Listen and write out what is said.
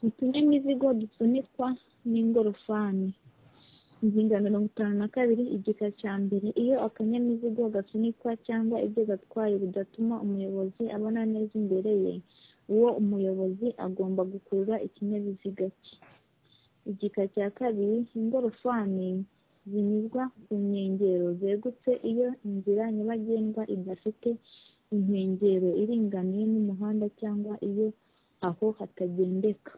utunyamizigo dusunikwa n'ingorofani. Ingingo ya mirongo itanu na kabiri igika cya mbere Iyo akanyamizigo gasunikwa cyangwa ibyo gatwaye bidatuma umuyobozi abona neza imbere ye, uwo muyobozi agomba gukurura ikinyabiziga cye. Igika cya kabiri Ingorofani zinyuzwa ku nkengero zegutse Iyo inzira nyabagendwa idafite inkengero iringaniye n'umuhanda cyangwa iyo aho hatagendeka